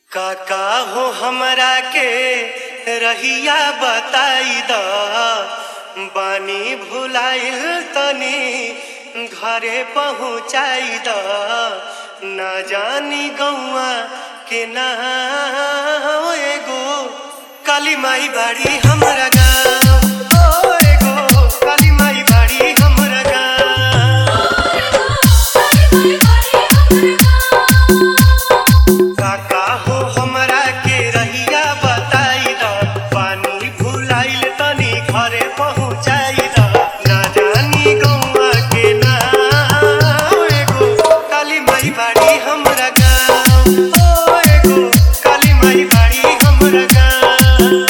काका हो हमरा के रहिया बताई द बानी भुलाइल तनी घरे पहुँचाई द ना जानी गौआ के ना एगो काली माई बाड़ी हमरा गाँव ओ एगो काली माई बाड़ी हमरा गाँव काका हो हमरा के रहिया बताई द पानी भुलाइल तनी घरे पहुँचाई द ना जानी गौआ के ना एगो काली माई बाड़ी हमरा गाँव ओ एगो काली माई बाड़ी हमरा गाँव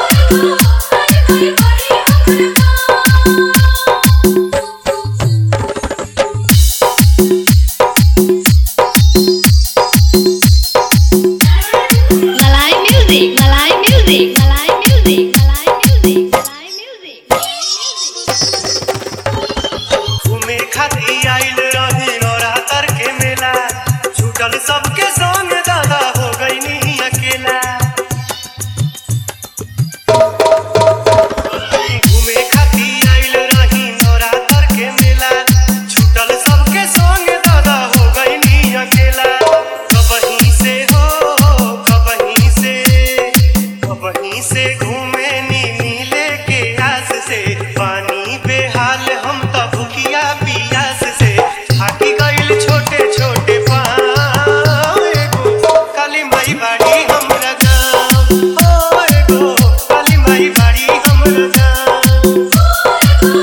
Malay music, Malay music, Malay music, Malay music, Malay music. घूमे खातिर आइल रही नवरात्र के मेला छूटल सबके संग दादा हो गईनी अकेला घूमे खातिर आइल रही नवरात्र के मेला छूटल सबके संग दादा हो गईनी अकेला कबहीं से हो कबहीं से कबहीं से घूमे नी मिले के आस से पानी बेहाल हम त भूखिया पियास से थाकी गइल छोटे छोटे पाँव एगो काली माई बाड़ी हमरा गाँव ओ एगो काली माई बाड़ी हमरा गाँव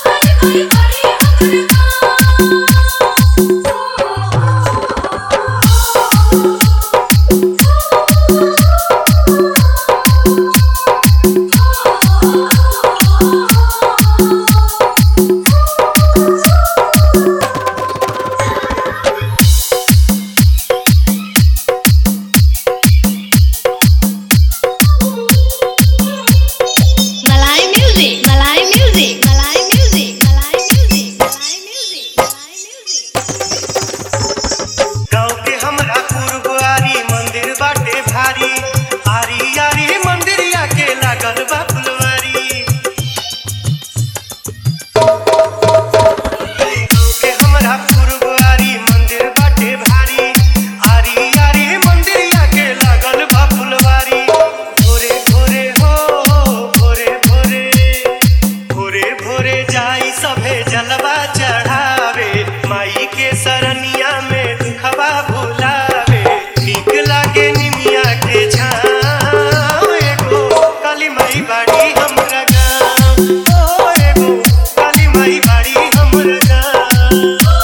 Malay music, Malay music, Malay music, Malay music, Malay music, Malay music. गाँव के हमरा पूर्वारी मंदिर बाटे भारी आरी आरी मंदिरिया के लागल बा फुलवारी गाँव के हमरा पूर्वारी मंदिर बाटे भारी आरी आरी मंदिरिया के लागल बा फुलवारी भोरे भोरे हो भोरे भोरे भोरे भोरे जाई सभे जलवा चढ़ावे माई के सरनिया में दुखवा भुलावे नीक लागे निमिया के छाँव एगो काली माई बाड़ी हमरा गाँव ओ एगो काली माई बाड़ी हमरा गाँव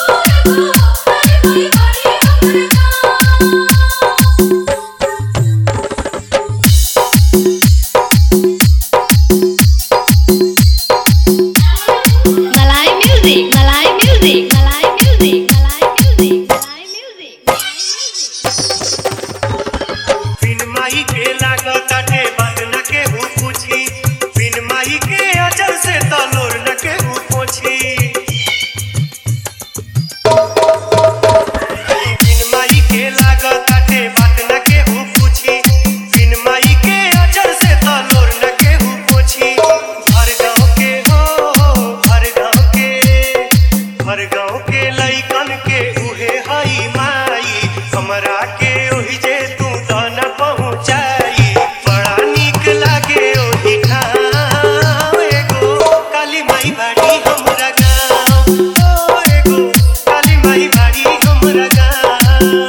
Malay music, Malay music, Malay music, Malay music, Malay music, Malay music. बिन माई के लागताटे बात न केहू पूछी बिन माई के अजर से तलोर न केहू पोछी बिन माई के लागताटे बात न केहू पूछी बिन माई के अजर से तलोर न केहू पोछी हर गाँव के हो हर गाँव के हर गाँव के लइकन के उहे हई माई हमरा के ओहि जे तू दाना पहुँचाई बड़ा नीक लागे ओहि ठाम एगो काली माई बाड़ी हमरा गाँव ओ एगो काली माई बाड़ी हमरा गाँव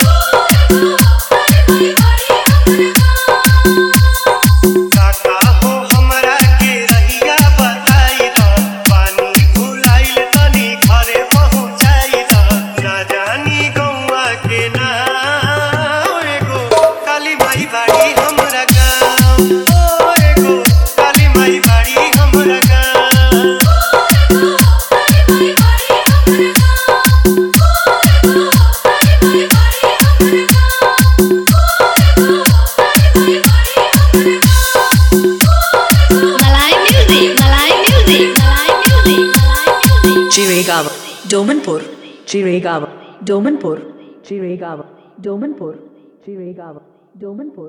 काका हो हमरा के रहिया बताई द पानी भुलाइल तनी घरे पहुँचाई द ना जानी गौआ के ना एगो काली माई बाड़ी हमरा गाँव ओ एगो काली माई बाड़ी हमरा गाँव Malay music, Malay music, Malay music, Malay music. Chiregawa, Domanpur, Chiregawa, Domanpur, Chiregawa, Domanpur, Chiregawa, Domanpur